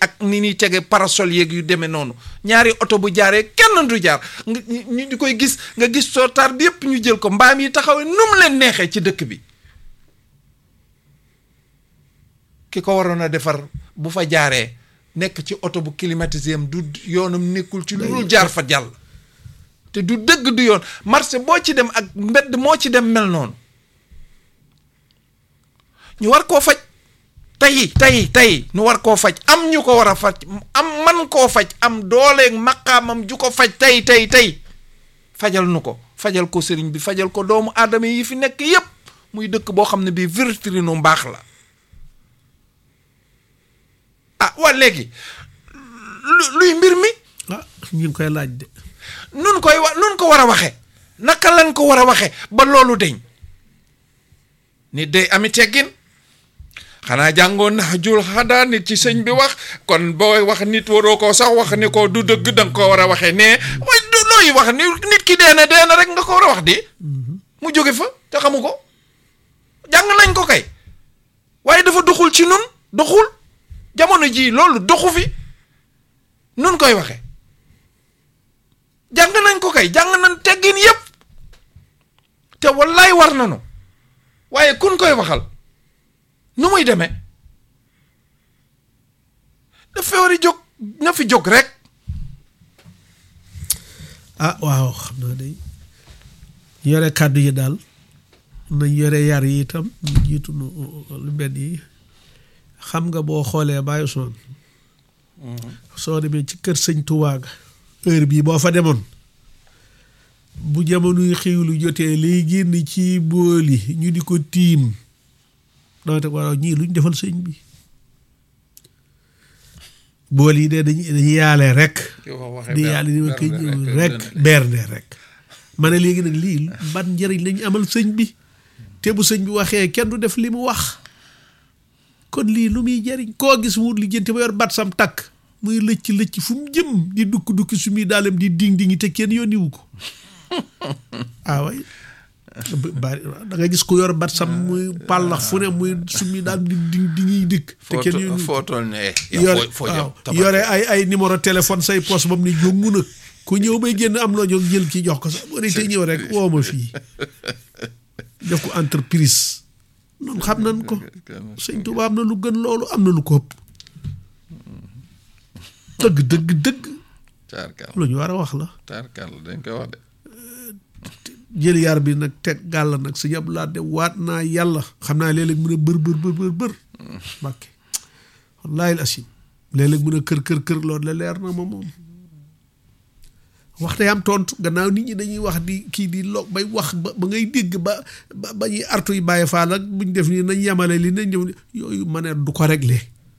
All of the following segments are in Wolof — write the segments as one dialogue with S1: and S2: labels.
S1: ak ni ñuy tege parasol yeeg yu demee noonu ñaari oto bu jaaree kenn du jaar nga ñu di koy gis nga gis sootaar bi yëpp ñu jël ko mbaam yi taxawee nu mu leen neexee ci dëkk bi ki ko waroon a defar bu fa jaaree nekk ci oto bu climatisé am du yoonam nekkul ci lu dul jaar fa jàll te du dëgg du yoon marché boo ci dem ak mbedd moo ci dem mel noonu ñu war koo faj tey tey tey ñu war koo faj am ñu ko war a faj am man koo faj am dooleeg maqaamam ju ko faj tey tey tey fajal nu ko fajal ko sëriñ bi fajal ko doomu aadama yi fi nekk yépp muy dëkk boo xam ne bii vitrine mbaax la ah waa léegi luy mbir mi
S2: ah ñu ngi koy laaj de
S1: nun koy wa nun ko war a waxe naka lan ko war a waxe ba loolu deñ nit day ami teggin xanaa jàngoon na jul xadaa nit ci sëñ bi wax kon booy wax nit waroo ko sax wax ni ko du dëgg danga ko war a waxee nee mooy du looy wax ni nit ki dee na dee na rek nga ko war a wax di mu jóge fa te xamu ko jàng nañ ko kay waaye dafa doxul ci nun doxul jamono jii loolu doxu fi nun koy waxe jàng nañ ko kay jàng nañ teggin yépp te wallaay war nañu waaye kun koy waxal nu muy demee dafa war a jóg na fi jóg rek
S2: ah waaw xam naa day yore kàddu yi daal nañ yore yar yi itam ñu jiitu nu lu benn yi xam nga boo xoolee Baye Ousmane soo demee ci kër sëñ Tuubaa ga heure bii boo fa demoon bu jamonoy xiwlu jotee lay génn ci bool yi ñu di ko tiim dama te waaw ñii luñ defal sëñ bi bool yi de dañuy dañuy yaale rek di yaale ni ma koy ñëw rek bernde rek ma ne léegi nag lii ban njëriñ lañu amal sëñ bi te bu sëñ bi waxee kenn du def li mu wax kon lii lu muy jëriñ koo gis mu li jënte ba yor bat sam takk muy lëcc lëcc fu mu jëm di dukk dukki su muy daalem di ding dingi te kenn yónniwu ko ah way bari da nga gis ku yor bat sam muy pàllax fu ne muy su muy daal di ding dingiy dikk te kenn yónniwu ko
S1: footol ne
S2: yore waaw yore ay ay numéro téléphone say poche bam ni jóngu na ku ñëw bay génn am loo jóg jël ki jox ko sax boo te ñëw rek woo ma fii def ko entreprise noonu xam nañ ko sëñ Tuubaa am na lu gën loolu am na lu ko ëpp dëgg dëgg dëgg
S1: taarkal
S2: lu ñu war a wax la
S1: taarkal dañ koy wax de
S2: jël yar bi nag teg gàll nag sëñ Abdu Lahat de waat naa yàlla xam naa léeg-léeg mu ne bër bër bër bër bër mbàkke wallaahi asim léeg-léeg mu ne kër kër kër loolu la leer na ma moom wax day am tontu gannaaw nit ñi dañuy wax di kii di lo bay wax ba ba ngay dégg ba ba ba ñuy artu yi bàyyi faal ak buñ def nii nañ yemale li nañ ñëw yooyu ma ne du ko réglé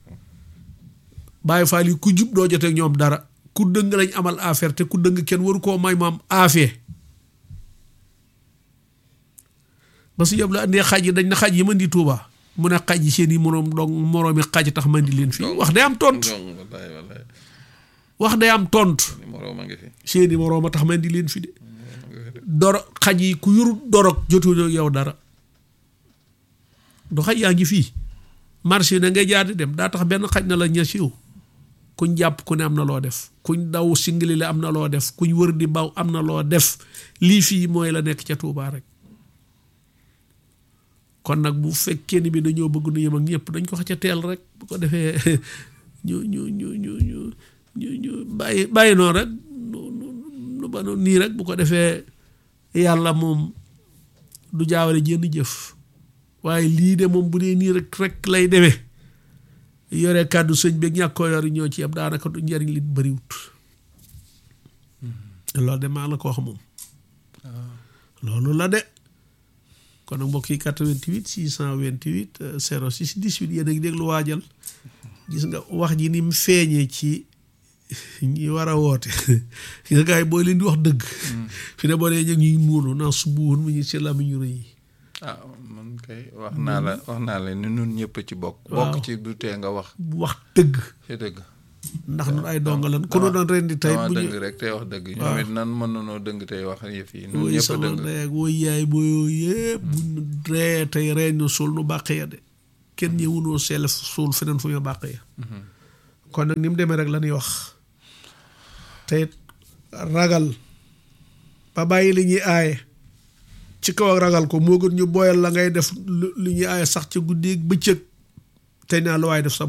S2: bàyyi faal yi ku jub doo jotee ñoom dara ku dëng lañ amal affaire te ku dëng kenn waru koo may mu am affaire ba su yëpp la andee xaj yi dañ na xaj yi mën di tuubaa mu ne xaj yi seen i moroom dong moroomi xaj tax man di leen fii wax day am tontu
S1: wallaay wallaay
S2: wax day am tontu
S1: moroom a ngi fi
S2: seeni moroom a tax man di leen fi de doro xaj yi ku yurut dorog jotu yow dara du xaj yaa ngi fii marché na ngay jaar di dem daa tax benn xaj na la ña siiw kuñ jàpp ku ne am na loo def kuñ daw singili la am na loo def kuñ wër di baw am na loo def lii fii mooy la nekk ca Tuubaa rek kon nag bu fekkee ni bi dañoo bëgg nu yem ak ñëpp dañ ko xëcc teel rek bu ko defee ñu ñu ñu ñu ñu ñu ñu bàyyi bàyyi noonu rek nu ba noonu nii rek bu ko defee yàlla moom du jaawale jenn jëf waaye lii de moom bu dee nii rek rek lay demee yore kàddu sëñ beeg ñàkk koo yor ñoo ci am daanaka du njariñ li bëriwut loolu de maa la ko wax moom loolu la de kon nag mbokk yi 88 628 06 18 yéen a ngi déglu waajal gis nga wax ji ni mu feeñee ci ñi war a woote nga gars yi booy leen di wax dëgg fi ne boo dee ñëg ñuy muunu naa subuwoon mu ñu si lamiñu rëy yi
S1: ah man kay wax naa la wax naa la ni nun ñëpp ci bokk bokk ci du tee nga wax
S2: wax dëgg
S1: ci dëgg
S2: ndax nun ay donga lan ku nu doon ren di tey
S1: dama
S2: bu
S1: dëgg
S2: ñu
S1: rek tey wax dëgg ñoom it nan mën nanoo dëgg tey wax yëf yi nun
S2: woy
S1: ñëpp
S2: sama
S1: dëgg
S2: ndey ak woy yaay booyoo yëpp bu ñu ree tey reen ñu suul nu bàq ya de kenn ñëwunoo seel suul feneen fu ñu bàq ya kon nag ni mu demee rek la ñuy wax te it ragal ba bàyyi li ñuy aaye ci kaw ak ragal ko moo gën ñu booyal la ngay def lu li ñuy aaye sax ci guddi ak bëccëg te naa lu waaye def sa